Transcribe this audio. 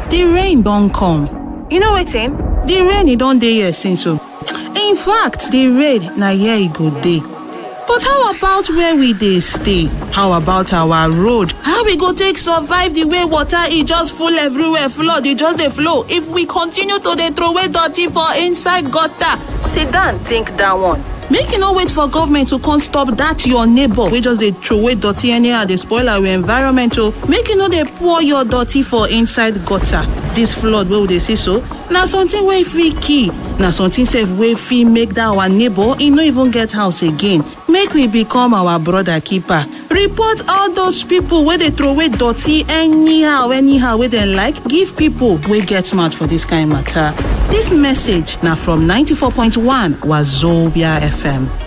the rain don come you know wetin the rain e don dey here since o in fact the rain na here e go dey but how about where we dey stay how about our road how we go take survive the way water e just full everywhere flood e just dey flow if we continue to dey throway dirty for inside gutter sit down think that one make you no wait for government to come stop dat your neighbour wey just dey throway dirty anyhow dey spoil our environment o make you no dey pour your dirty for inside gutter dis flood wey we dey see so na something wey fit kill na something sef wey fit make dat our neighbour e no even get house again make we become our brother keeper report all those pipo wey dey throway dirty anyhow anyhow wey dem like give pipo wey get mouth for dis kain mata dis message na from 94.1 wazobia fm